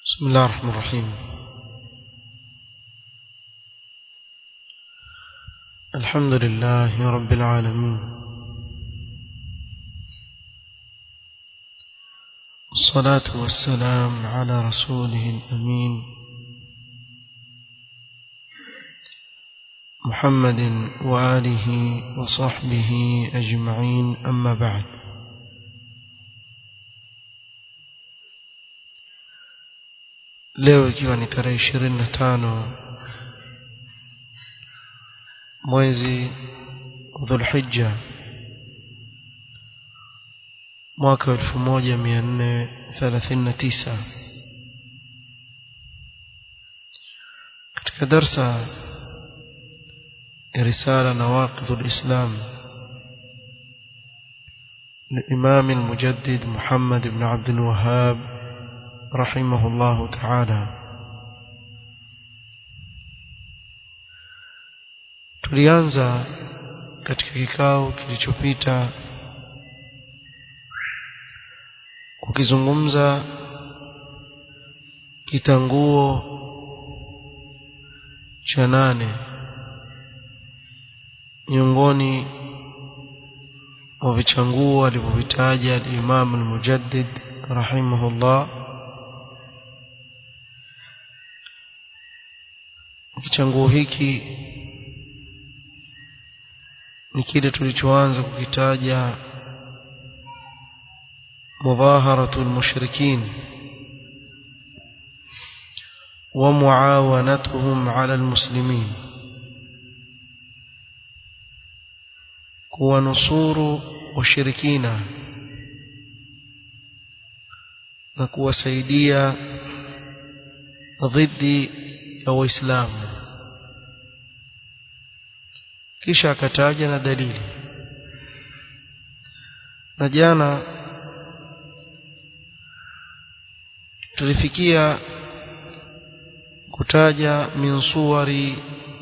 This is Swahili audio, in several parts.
بسم الله الرحمن الرحيم الحمد لله رب العالمين الصلاة والسلام على رسوله الأمين محمد وآله وصحبه أجمعين أما بعد leo ikiwa ni tarehe ishirini na tano mwezi dhulhijja mwaka wa elfu moja mia nne thelathini na tisa katika darsa ya risala nawaqidhu lislam للإمام المجدد محمد بن عبد الوهاب رحمه الله تعالى tulianza katika kikao kilichopita kukizungumza kitanguo cha nane miongoni mwa vichanguo alivyovitaja al-Imam al-Mujaddid rahimahullah kichanguo hiki ni kile tulichoanza kukitaja mudhaharatu almushrikin wa muawanatuhum ala almuslimin kuwanusuru washirikina na kuwasaidia dhidi ya waislamu kisha akataja na dalili na jana tulifikia kutaja min suwari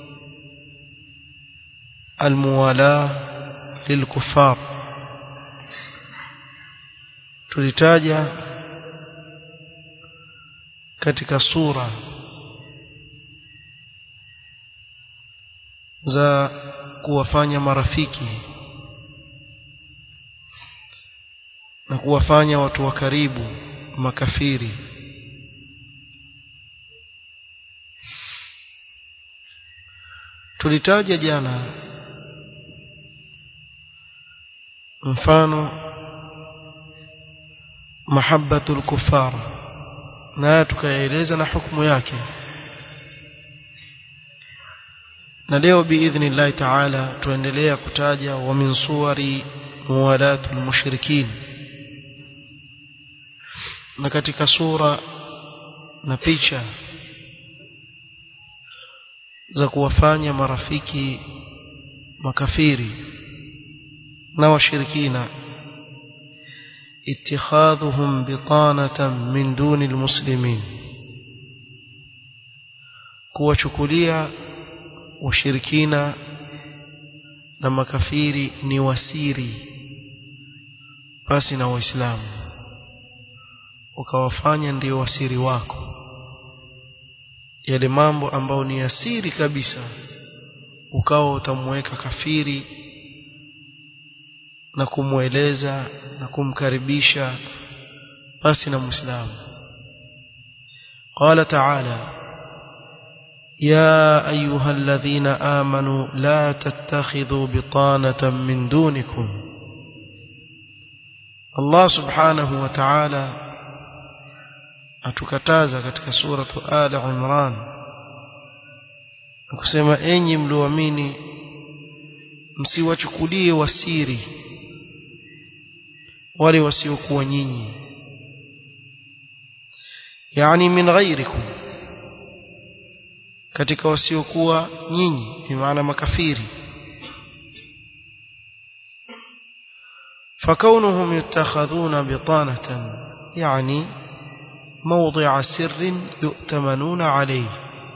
almuwala lilkufar tulitaja katika sura za kuwafanya marafiki na kuwafanya watu wa karibu makafiri tulitaja jana mfano mahabbatul kufar na tukaeleza na hukumu yake na leo biidhnillahi taala tuendelea kutaja wa min suwari muwalatul mushrikin na katika sura na picha za kuwafanya marafiki makafiri na washirikina اتخاذهم بطانة من دون المسلمين kuwachukulia washirikina na makafiri ni wasiri basi na waislamu ukawafanya ndio wasiri wako yale mambo ambayo ni asiri kabisa ukawa utamweka kafiri na kumweleza na kumkaribisha basi na muislamu قال تعالى يا أيها الذين آمنوا لا تتخذوا بطانة من دونكم الله سبحانه وتعالى atukataza katika suratu Ali Imran kusema enyi mlioamini msiwachukulie wasiri wale wasiokuwa nyinyi yani min ghairikum katika wasiokuwa nyinyi ni maana makafiri فكونهم يتخذون بطانة يعني موضع سر يؤتمنون عليه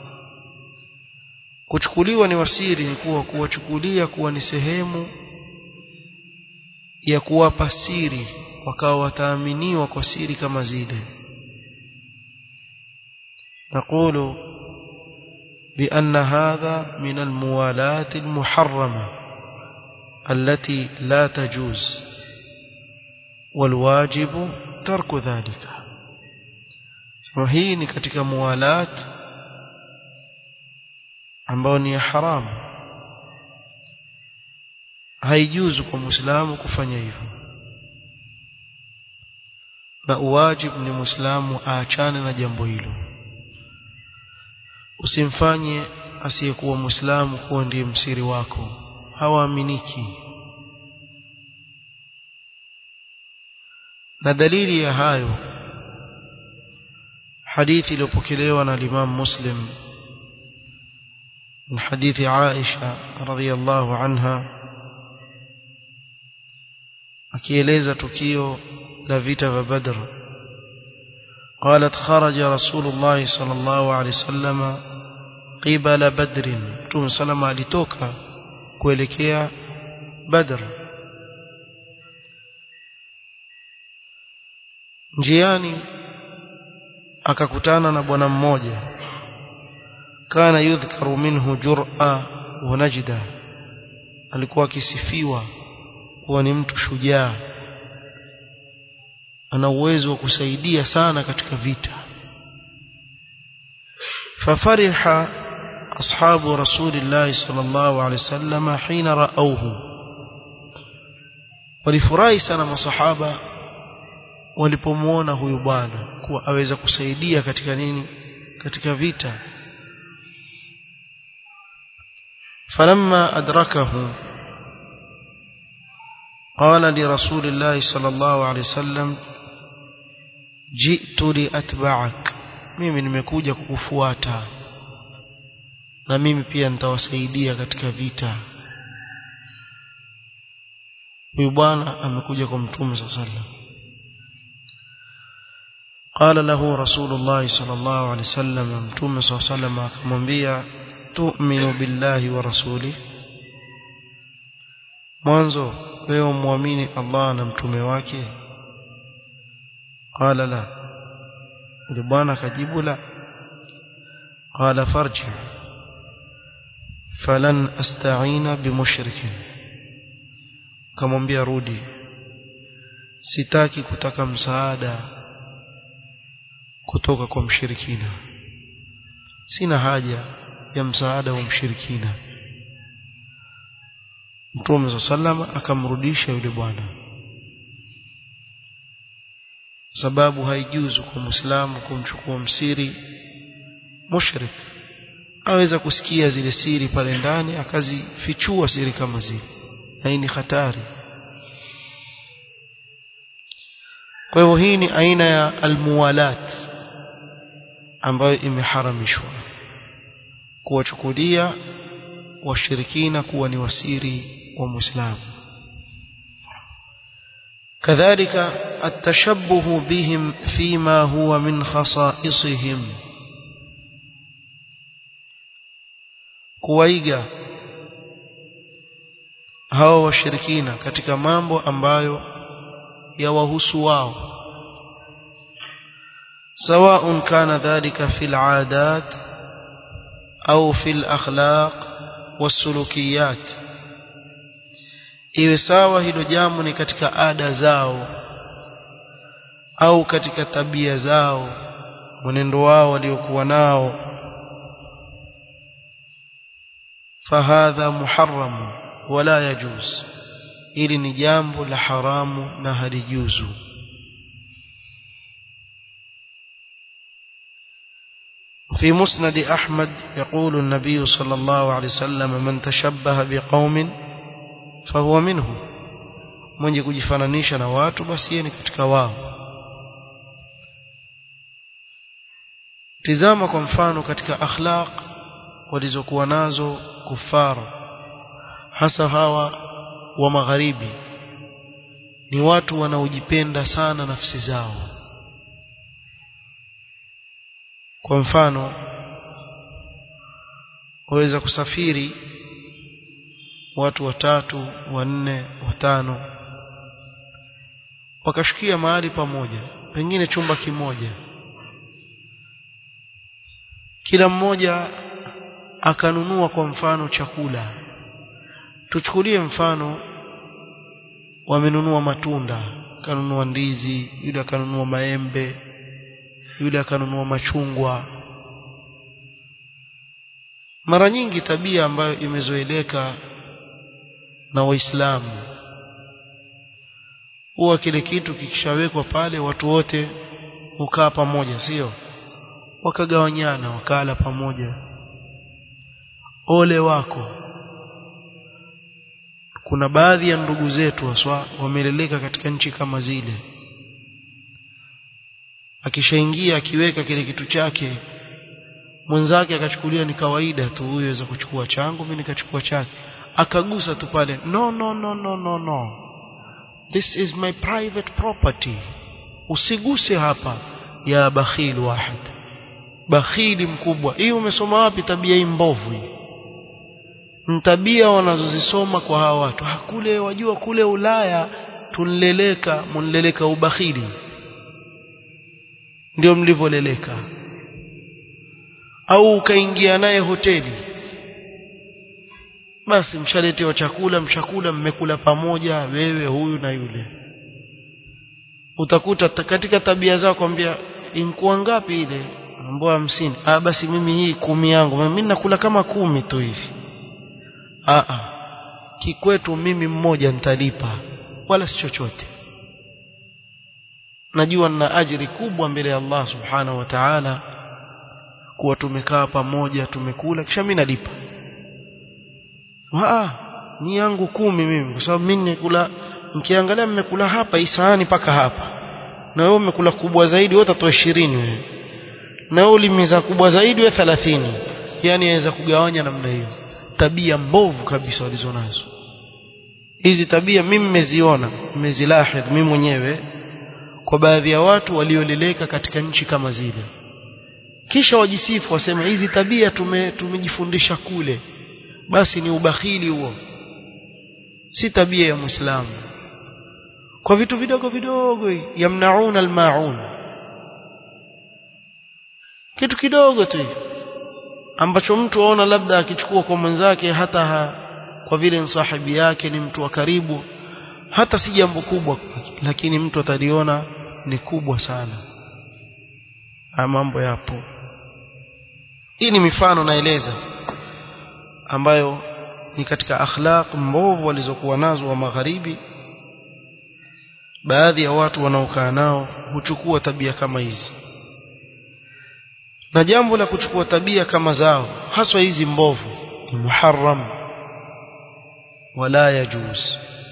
kuchukuliwa ni wasiri ni kuwa kuwachukulia kuwa ni sehemu ya kuwapa siri wakawa wataaminiwa kwa siri kama zile نقول بأن هذا من الموالاة المحرمة التي لا تجوز والواجب ترك ذلك وهي ni katika muwalat ambao ni haramu haijuzu kwa muislamu kufanya hivyo na uwajibu ni muislamu aachane na jambo hilo usimfanye asiyekuwa muislamu kuwa ndiye msiri wako hawaaminiki na dalili ya hayo hadithi iliyopokelewa na Imam Muslim من حديث عائشة رضي الله عنها akieleza tukio la vita vya Badr قالت خرج رسول الله صلى الله عليه وسلم قبل بدر Mtume salama alitoka kuelekea Badr njiani akakutana na bwana mmoja kana yudhkaru minhu jur'a wa najda alikuwa akisifiwa kuwa ni mtu shujaa ana uwezo wa kusaidia sana katika vita fafariha ashabu rasulillahi sallallahu alaihi wasallam hina raauhu walifurahi sana masahaba walipomuona huyu bwana kuwa aweza kusaidia katika nini katika vita falamma adrakahu قال لرسول الله صلى الله عليه وسلم جئت لأتبعك mimi nimekuja kukufuata na mimi pia nitawasaidia katika vita huyu bwana amekuja kwa mtume صلى الله عليه وسلم قال له رسول الله صلى الله عليه وسلم متوم صلى الله عليه وسلم akamwambia tu'minu billahi wa rasuli mwanzo wewe muamini Allah na mtume wake qala la yule bwana akajibu la qala farji falan asta'ina bimushrikin kamwambia rudi sitaki kutaka msaada kutoka kwa mshirikina sina haja ya msaada wa mshirikina Mtume sallama akamrudisha yule bwana sababu haijuzu kwa Muislamu kumchukua msiri mushrik aweza kusikia zile siri pale ndani akazifichua siri kama zile na hii ni hatari kwa hivyo hii ni aina ya almuwalat ambayo imeharamishwa kuwachukulia washirikina kuwa ni wasiri wa Muislamu كذلك التشبه بهم فيما هو من خصائصهم kuwaiga hao washirikina katika mambo ambayo yawahusu wao سواء كان ذلك في العادات أو في الأخلاق والسلوكيات iwe sawa hilo jambo ni katika ada zao au katika tabia zao mwenendo wao waliokuwa nao fahadha muharram wala yajuz hili ni jambo la haramu na halijuzu في مسند أحمد يقول النبي صلى الله عليه وسلم من تشبه بقوم فهو منهم mwenye kujifananisha na watu basi yeye ni katika wao tizama kwa mfano katika akhlaq walizokuwa nazo kufara hasa hawa wa magharibi ni watu wanaojipenda sana nafsi zao kwa mfano waweza kusafiri watu watatu wanne watano wakashukia mahali pamoja pengine chumba kimoja kila mmoja akanunua kwa mfano chakula tuchukulie mfano wamenunua matunda akanunua ndizi yule akanunua maembe yule akanunua machungwa mara nyingi tabia ambayo imezoeleka na waislamu huwa kile kitu kikishawekwa pale watu wote hukaa pamoja sio wakagawanyana wakala pamoja ole wako kuna baadhi ya ndugu zetu haswa wameleleka katika nchi kama zile akishaingia akiweka kile kitu chake mwenzake akachukulia ni kawaida tu huyo aweza kuchukua changu mimi nikachukua chake akagusa tu pale no no no no no no this is my private property usiguse hapa ya bakhil wahid bakhili mkubwa hii umesoma wapi tabia hii mbovu hii tabia wanazozisoma kwa hawa watu hakule wajua kule Ulaya tunleleka munleleka ubakhili ndio mlivoleleka au ukaingia naye hoteli basi mshaletewa chakula mshakula mmekula pamoja wewe huyu na yule utakuta katika tabia zao kwambia inkuwa ngapi ile ambao hamsini ah basi mimi hii kumi yangu mimi nakula kama kumi tu hivi ah ah kikwetu mimi mmoja nitalipa wala si chochote najua nina ajiri kubwa mbele ya Allah subhanahu wa ta'ala kuwa tumekaa pamoja tumekula kisha mimi nalipa ah ni yangu kumi mimi kwa sababu mimi nikula mkiangalia mmekula hapa hii sahani paka hapa na wewe umekula kubwa zaidi wewe utatoa 20 wewe na wewe ulimiza kubwa zaidi wewe 30 yani aweza kugawanya namna hiyo tabia mbovu kabisa walizonazo hizi tabia mimi nimeziona nimezilahidh mimi mwenyewe kwa baadhi ya watu walioleleka katika nchi kama zile kisha wajisifu wasema hizi tabia tume, tumejifundisha kule basi ni ubakhili huo si tabia ya muislamu kwa vitu vidogo vidogo yamnauna almaun kitu kidogo tu ambacho mtu aona labda akichukua kwa mwenzake hata ha, kwa vile sahibi yake ni mtu wa karibu hata si jambo kubwa lakini mtu ataliona ni kubwa sana haya mambo yapo hii ni mifano naeleza ambayo ni katika akhlaq mbovu walizokuwa nazo wa magharibi baadhi ya watu wanaokaa nao huchukua tabia kama hizi na jambo la kuchukua tabia kama zao haswa hizi mbovu ni muharram wala yajuz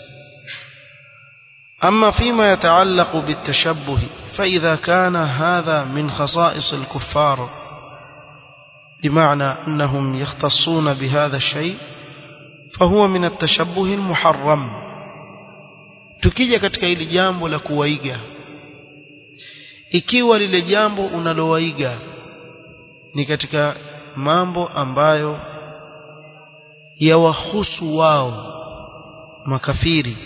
أما فيما يتعلق بالتشبه فإذا كان هذا من خصائص الكفار بمعنى أنهم يختصون بهذا الشيء فهو من التشبه المحرم tukija katika hili jambo la kuwaiga ikiwa lile jambo unalowaiga ni katika mambo ambayo yawahusu wao makafiri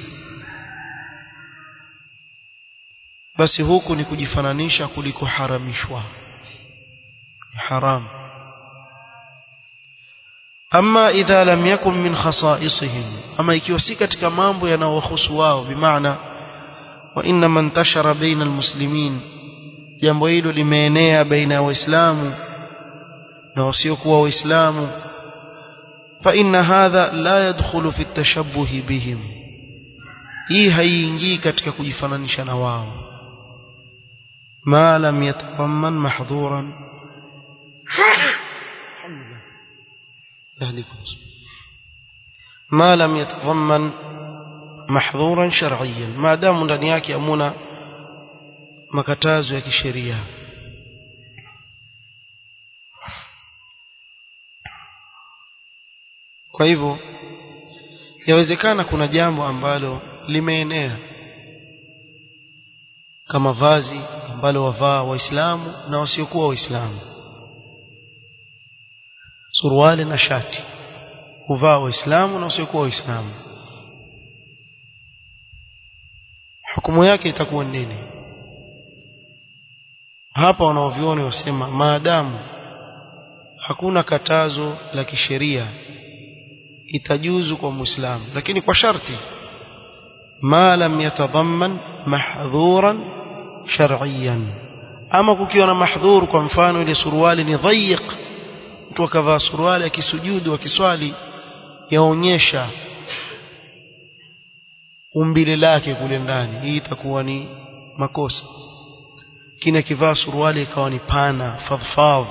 basi huku ni kujifananisha kuliko haramishwa haram ama idha lam yakun min khasaisihim ama ikiwa si katika mambo yanayowahusu wao bimaana wa inna man tashara baina almuslimin jambo hilo limeenea baina ya waislamu na wasiokuwa waislamu fa inna hadha la yadkhulu fi at-tashabbuh bihim hii haiingii katika kujifananisha na wao ما لم يتضمن محظورا ما لم يتضمن محظورا شرعيا ما دام ndani yake amuna makatazo ya kisheria kwa hivyo yawezekana kuna jambo ambalo limeenea kama vazi ambalo wavaa waislamu na wasiokuwa waislamu suruali na shati huvaa waislamu na wasiokuwa waislamu hukumu yake itakuwa nini hapa wanaovioni wasema maadamu hakuna katazo la kisheria itajuzu kwa muislamu lakini kwa sharti ma lam yatadamman mahdhuran shar'iyan ama kukiwa na mahdhur kwa mfano ile suruali ni dhayiq mtu akavaa suruali akisujudu akiswali yaonyesha umbile lake kule ndani hii itakuwa ni makosa kina kivaa suruali ikawa ni pana fadhfadh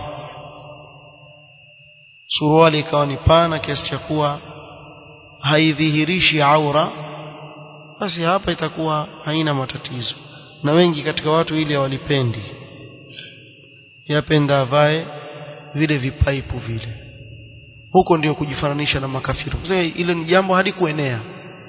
suruali ikawa ni pana kiasi cha kuwa haidhihirishi aura basi hapa itakuwa haina matatizo na wengi katika watu ile hawalipendi yapenda avae vile vipaipu vile huko ndio kujifananisha na makafiri Sasa ile ni jambo hadi kuenea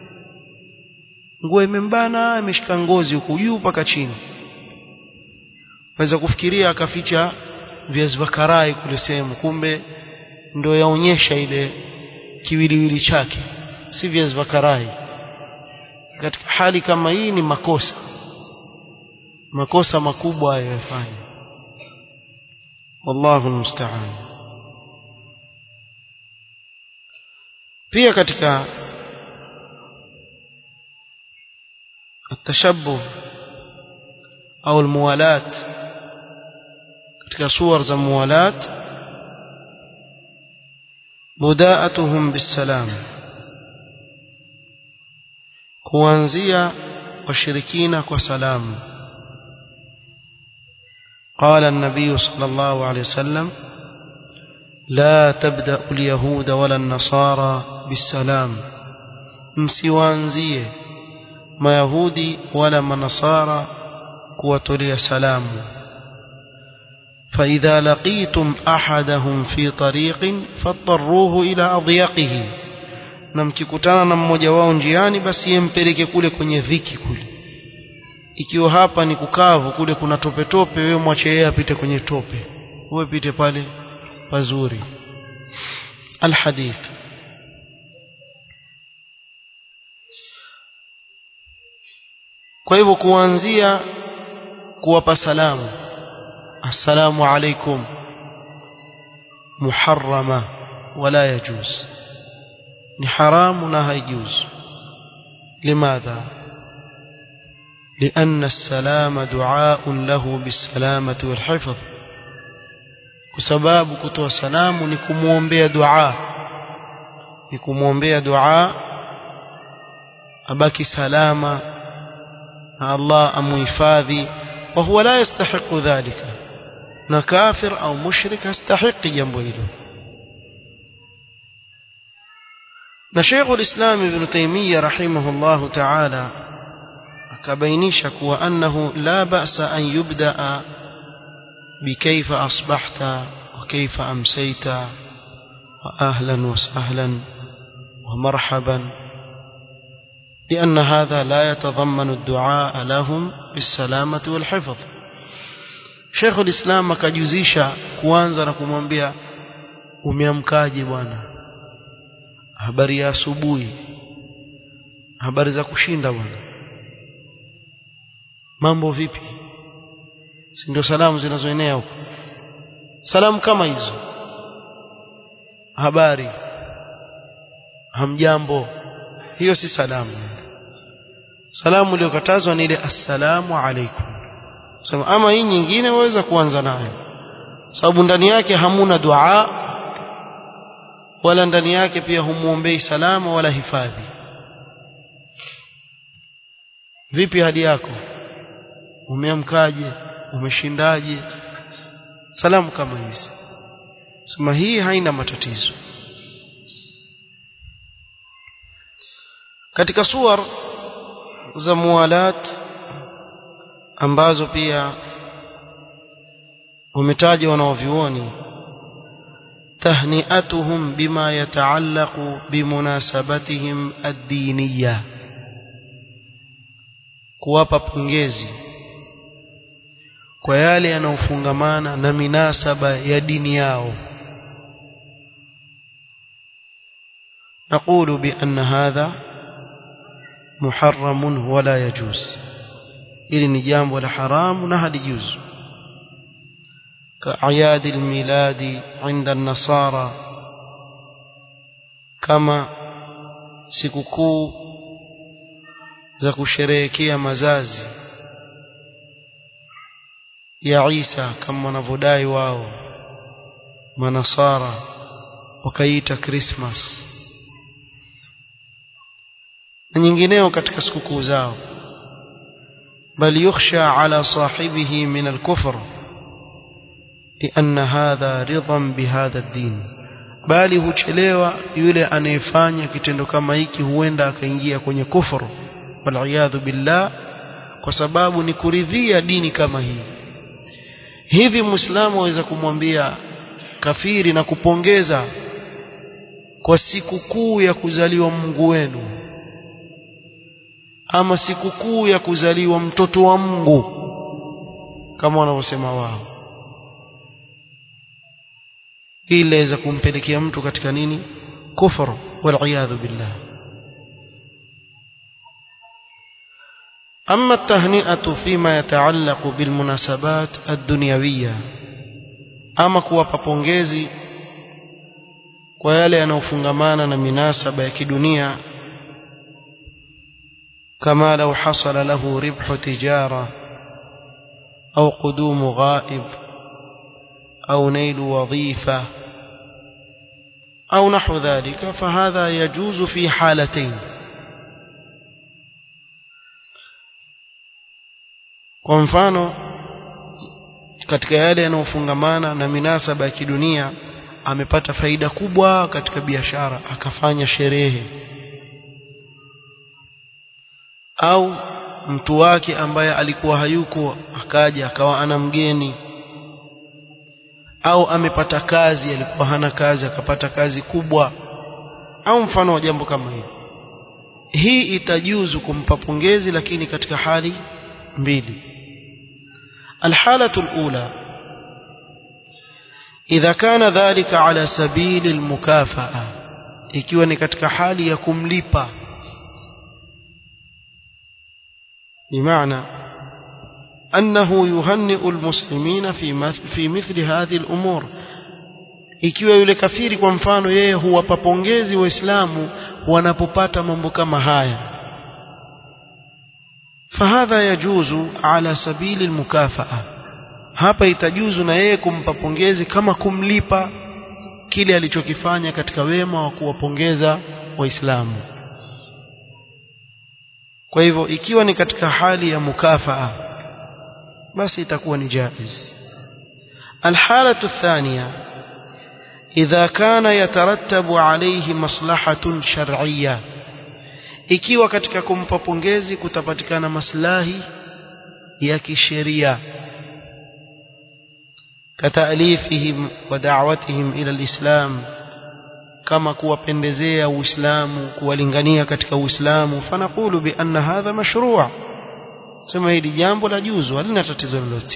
nguo imembana imeshika ngozi huko juu mpaka chini waweza kufikiria akaficha viazi vya karai kule sehemu kumbe ndio yaonyesha ile kiwiliwili chake si viazi vya karai katika hali kama hii ni makosa makosa makubwa hayo yafanya wallahu almusta'an pia katika التشبه au almuwalat katika suwar za muwalat mudaatuhum bisalam kuanzia washirikina kwa salamu قال النبي صلى الله عليه وسلم لا تبدأ اليهود ولا النصارى بالسلام msiwaanzie mayahudi wala manasara kuwatolea salamu فإذا لقيتم أحدهم في طريق فاضطروه إلى أضيقه na mkikutana na mmoja wao njiani basi yempeleke kule kwenye dhiki kule ikiwa hapa ni kukavu kule kuna tope tope wewe mwache yeye apite kwenye tope wewe pite pale pazuri alhadith kwa hivyo kuanzia kuwapa salamu assalamu alaikum muharrama wala yajuz ni haramu na haijuz limadha لأن السلام دعاء له بالسلامة والحفظ كسباب كتوى سلام نكموم بها دعاء نكموم بها دعاء أباكي سلامة الله أمهفاذي وهو لا يستحق ذلك نكافر أو مشرك يستحق جنبه نشيخ الإسلام ابن تيمية رحمه الله تعالى akabainisha kuwa annahu la ba'sa an yubda'a bikayfa asbahta wa kayfa amsayta wa ahlan wa sahlan wa marhaban لأن هذا لا يتضمن الدعاء لهم بالسلامة والحفظ شيخ الإسلام akajuzisha kuanza na kumwambia umeamkaje bwana habari ya asubuhi habari za kushinda bwana mambo vipi si ndio salamu zinazoenea huko salamu kama hizo habari hamjambo hiyo si salamu salamu iliyokatazwa ni ile assalamu alaikum sema ama hii nyingine waweza kuanza nayo sababu ndani yake hamuna dua wala ndani yake pia humuombei salama wala hifadhi vipi hadi yako umeamkaje umeshindaje salamu kama hizi sema hii haina matatizo katika suwar za muwalat ambazo pia wametaja wanaovyuoni tahniatuhum bima yataallaqu bimunasabatihim ad-diniyah kuwapa pongezi kwa yale yanayofungamana na minasaba ya dini yao نقول بأن هذا محرم ولا يجوز ili ni jambo la haramu na halijuzu كأعياد الميلاد عند النصارى كما sikukuu za kusherehekea mazazi ya Isa kama wanavyodai wao manasara wakaiita Christmas na nyingineo katika sikukuu zao bal yukhsha ala sahibihi min al-kufr لأن هذا رضا بهذا الدين bali huchelewa yule anayefanya kitendo kama hiki huenda akaingia kwenye kufuru waliyadhu billah kwa sababu ni kuridhia dini kama hii hivi muislamu aweza kumwambia kafiri na kupongeza kwa sikukuu ya kuzaliwa Mungu wenu ama sikukuu ya kuzaliwa mtoto wa Mungu kama wanavyosema wao hii inaweza kumpelekea mtu katika nini kufuru waliyadhu billah أما التهنئة فيما يتعلق بالمناسبات الدنيوية أما kuwapa pongezi kwa yale yanayofungamana na minasaba ya kidunia كما لو حصل له ربح تجارة أو قدوم غائب أو نيل وظيفة أو نحو ذلك فهذا يجوز في حالتين kwa mfano katika yale yanayofungamana na minasaba ya kidunia amepata faida kubwa katika biashara akafanya sherehe au mtu wake ambaye alikuwa hayuko akaja akawa ana mgeni au amepata kazi alikuwa hana kazi akapata kazi kubwa au mfano wa jambo kama hili hii itajuzu kumpa pongezi lakini katika hali mbili الحالة الأولى إذا كان ذلك على سبيل المكافأة ikiwa ni katika hali ya kumlipa بمعنى أنه يهنئ المسلمين في في مثل هذه الأمور ikiwa yule kafiri kwa mfano yeye huwapa pongezi waislamu wanapopata mambo kama haya fahadha yajuzu ala sabili almukafaa hapa itajuzu na yeye kumpa pongezi kama kumlipa kile alichokifanya katika wema wa kuwapongeza waislamu kwa hivyo ikiwa ni katika hali ya mukafaa basi itakuwa ni jaiz الحالة الثانية إذا كان يترتب عليه مصلحة شرعية ikiwa katika kumpa pongezi kutapatikana maslahi ya kisheria kataalifihim wa da'watihim ila alislam kama kuwapendezea uislamu kuwalingania katika uislamu fanaqulu bi anna hadha mashru' sema hili jambo la juzu halina tatizo lolote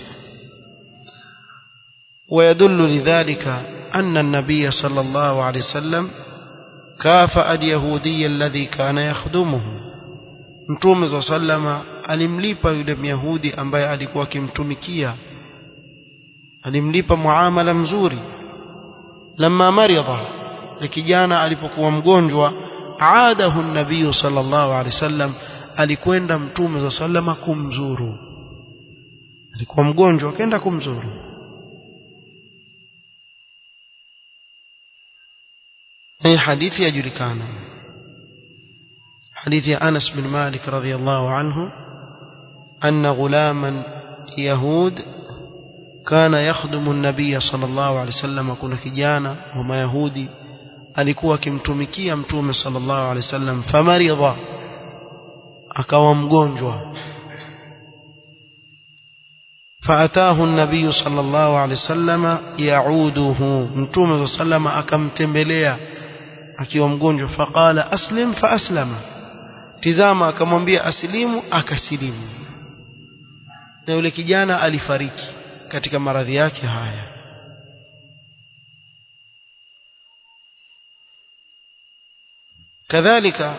ويدل لذلك أن النبي صلى الله عليه وسلم كافأ اليهودي الذي كان يخدمه mtume za sallama alimlipa yule myahudi ambaye alikuwa akimtumikia alimlipa muamala mzuri lamma maridha kijana alipokuwa mgonjwa aadahu nabii sallallahu alaihi wasallam alikwenda mtume za sallama kumzuru alikuwa mgonjwa akaenda kumzuru هي حديث يجركان حديث أنس بن مالك رضي الله عنه أن غلاما يهود كان يخدم النبي صلى الله عليه وسلم كنا كجانا وما يهودي alikuwa akimtumikia mtume sallallahu alaihi wasallam famaridha akawa mgonjwa فأتاه النبي صلى الله عليه وسلم يعوده متوم صلى الله عليه وسلم akamtembelea akiwa mgonjwa faqala aslim fa aslama tizama akamwambia asilimu akasilimu na yule kijana alifariki katika maradhi yake haya كذلك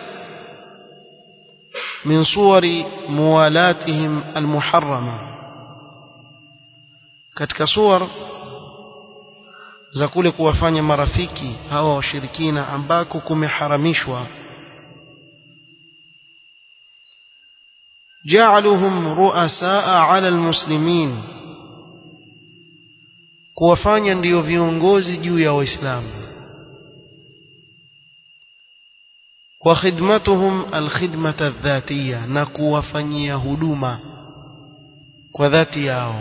من صور موالاتهم المحرمة katika suwar za kule kuwafanya marafiki hawa washirikina ambako kumeharamishwa ja'aluhum ru'asaa 'ala almuslimin kuwafanya ndiyo viongozi juu ya waislamu wa khidmatuhum alkhidmata adh-dhatiyya na kuwafanyia huduma kwa dhati yao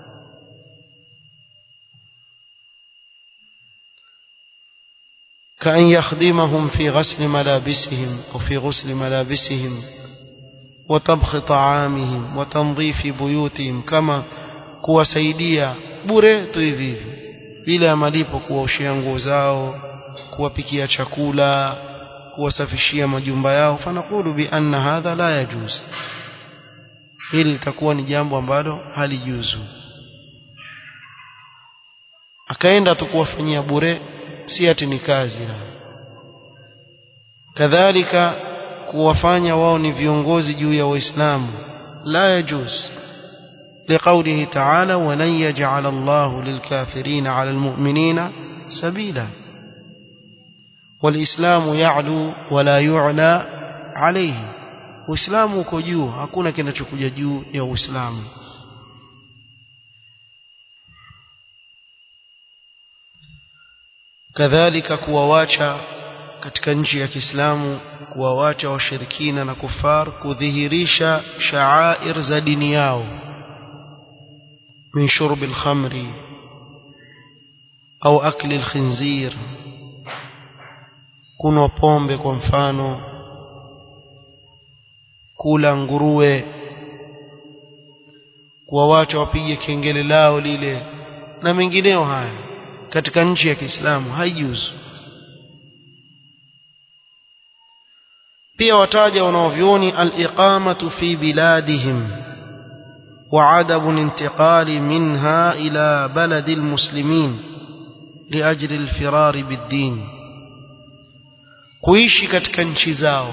كأن يخدمهم في غسل ملابسهم أو في غسل ملابسهم وطبخ طعامهم وتنظيف بيوتهم كما kuwasaidia bure tu hivi hivi bila malipo kuwaoshia nguo zao kuwapikia chakula kuwasafishia majumba yao fanaqulu bi anna hadha la yajuz hili litakuwa ni jambo ambalo halijuzu akaenda tu kuwafanyia bure si ati ni kazi kadhalika kuwafanya wao ni viongozi juu ya waislamu la yajuz لقوله تعالى ولن يجعل الله للكافرين على المؤمنين سبيلا والإسلام يعلو ولا يعلى عليه Uislamu uko juu hakuna kinachokuja juu ya Uislamu kadhalika kuwawacha katika nchi ya Kiislamu kuwawacha washirikina na kufar kudhihirisha sha'air za dini yao min shurbi al-khamri au akli al-khinzir kunwa pombe kwa mfano kula nguruwe kuwawacha wapige kengele lao lile na mengineo haya katika nchi ya Kiislamu haijuzu pia wataja wanaovyoni al-iqamatu fi biladihim وعدم الانتقال منها إلى بلد المسلمين لأجل الفرار بالدين kuishi katika nchi zao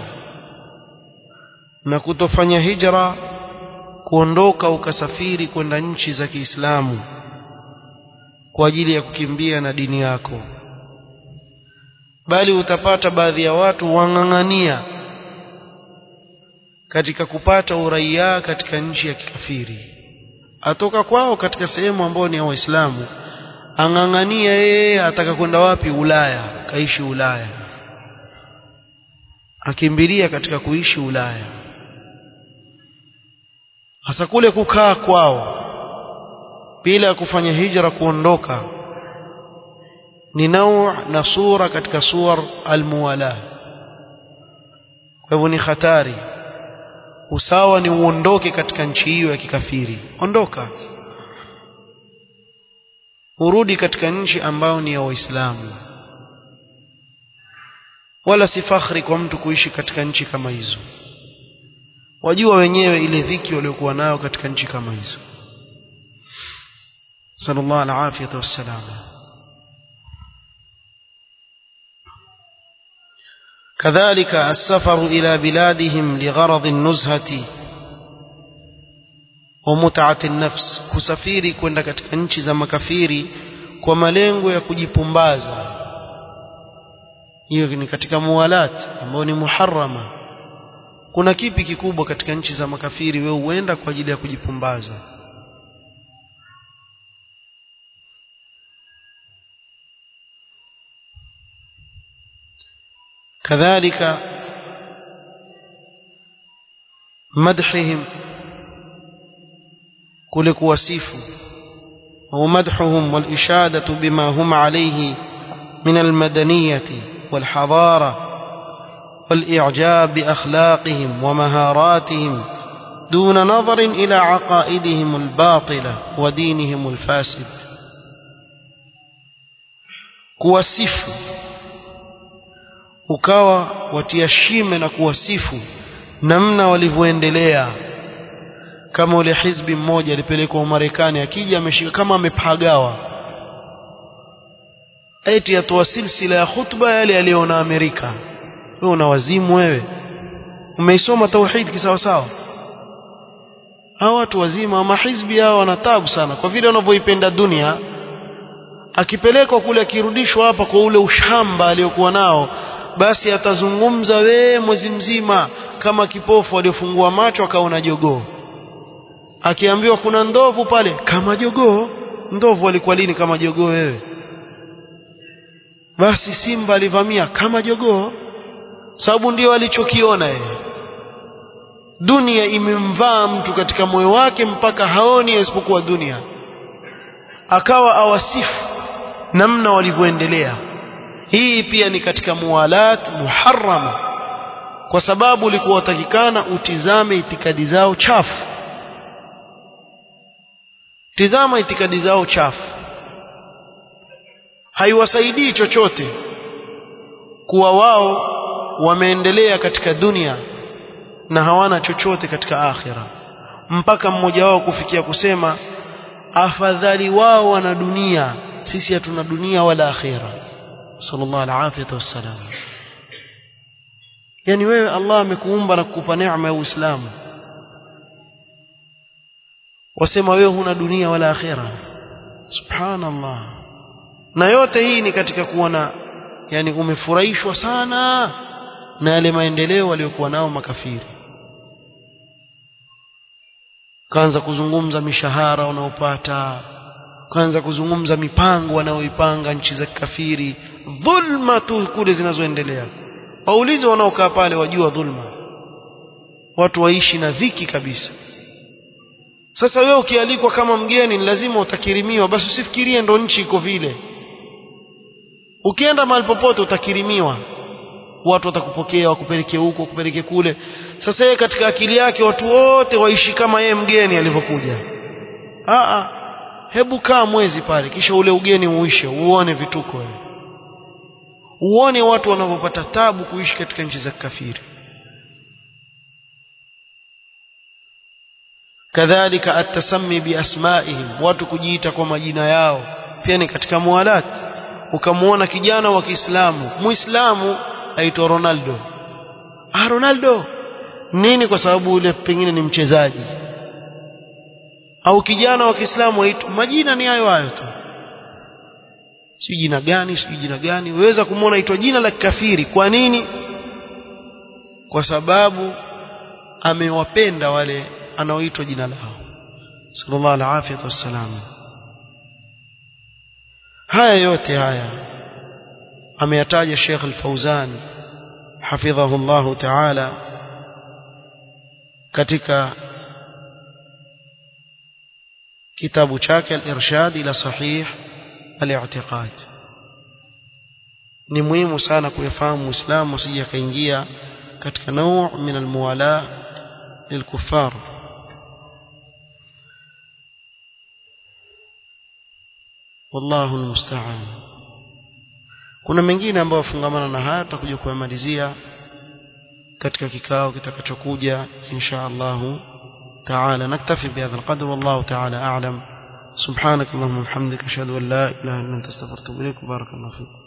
na kutofanya hijra kuondoka ukasafiri kwenda nchi za Kiislamu kwa ajili ya kukimbia na dini yako bali utapata baadhi ya watu wang'ang'ania katika kupata uraia katika nchi ya kikafiri atoka kwao katika sehemu ambayo ni ya Waislamu ang'ang'ania yeye ataka kwenda wapi Ulaya kaishi Ulaya akimbilia katika kuishi Ulaya hasa kule kukaa kwao bila kufanya hijra kuondoka ni nau na sura katika suwar almuwala kwa hivyo ni hatari usawa ni uondoke katika nchi hiyo ya kikafiri ondoka urudi katika nchi ambayo ni ya waislamu wala si fakhri kwa mtu kuishi katika nchi kama hizo wajua wenyewe ile dhiki waliokuwa nayo katika nchi kama hizo sallallahu alaihi wasallam كذلك السفر إلى بلادهم لغرض النزهة ومتعة النفس كسفيري kwenda katika nchi za makafiri kwa malengo ya kujipumbaza hiyo ni katika muwalat ambao ni muharrama kuna kipi kikubwa katika nchi za makafiri wewe uenda kwa ajili ya kujipumbaza كذلك مدحهم كل كواسيف ومدحهم والإشادة بما هم عليه من المدنية والحضارة والإعجاب بأخلاقهم ومهاراتهم دون نظر إلى عقائدهم الباطلة ودينهم الفاسد كواسيف ukawa watia shime na kuwasifu namna walivyoendelea kama ule hizbi mmoja alipelekwa Marekani akija ameshika kama amepagawa eti atoa silsila ya khutba yale aliyoona Amerika wewe una wazimu wewe umeisoma tauhid kisawa sawa hawa watu wazima wa mahizbi hao wana tabu sana kwa vile wanavyoipenda dunia akipelekwa kule akirudishwa hapa kwa ule ushamba aliyokuwa nao basi atazungumza wee mwezi mzima kama kipofu aliyofungua macho akaona jogoo akiambiwa kuna ndovu pale kama jogoo ndovu alikuwa lini kama jogoo wewe basi simba alivamia kama jogoo sababu ndio alichokiona yeye dunia imemvaa mtu katika moyo wake mpaka haoni isipokuwa dunia akawa awasifu namna walivyoendelea hii pia ni katika muwalat muharrama kwa sababu ulikuwa watakikana utizame itikadi zao chafu tizama itikadi zao chafu haiwasaidii chochote kuwa wao wameendelea katika dunia na hawana chochote katika akhira mpaka mmoja wao kufikia kusema afadhali wao wana dunia sisi hatuna dunia wala akhira sallallahu alaihi wasallam yani wewe Allah amekuumba na kukupa neema ya Uislamu wasema wewe huna dunia wala akhira subhanallah na yote hii ni katika kuona yani umefurahishwa sana na yale maendeleo waliokuwa nao makafiri kaanza kuzungumza mishahara wanaopata kaanza kuzungumza mipango wanaoipanga nchi za kafiri dhulma tu kule zinazoendelea waulize wanaokaa pale wajua dhulma watu waishi na dhiki kabisa sasa wewe ukialikwa kama mgeni ni lazima utakirimiwa basi usifikirie ndo nchi iko vile ukienda mahali popote utakirimiwa watu watakupokea wakupeleke huko wakupeleke kule sasa yeye katika akili yake watu wote waishi kama yeye mgeni alivyokuja a hebu kaa mwezi pale kisha ule ugeni uishe uone vituko wewe uone watu wanavyopata tabu kuishi katika nchi za kafiri kadhalika atasammi biasmaihim watu kujiita kwa majina yao pia ni katika mualat ukamwona kijana wa Kiislamu Muislamu aitwa Ronaldo ah Ronaldo nini kwa sababu ule pengine ni mchezaji au kijana wa Kiislamu aitwa majina ni hayo hayo tu si jina gani si jina gani waweza kumwona aitwa jina la kafiri kwa nini kwa sababu amewapenda wale anaoitwa jina lao sallallahu alaihi wasallam haya yote haya ameyataja Sheikh Al-Fauzan hafidhahu Allah Ta'ala katika kitabu chake Al-Irshad ila Sahih Al-I'tiqad ni muhimu sana kuyafahamu Muislamu asije akaingia katika nau min al-muwala lilkuffar wallahu almusta'an kuna mengine ambayo fungamana na haya tutakuja kuyamalizia katika kikao kitakachokuja insha Allah تعالى نكتفي بهذا القدر والله تعالى أعلم سبحانك اللهم وبحمدك أشهد أن لا إله إلا أنت استغفرك وإليك بارك الله فيك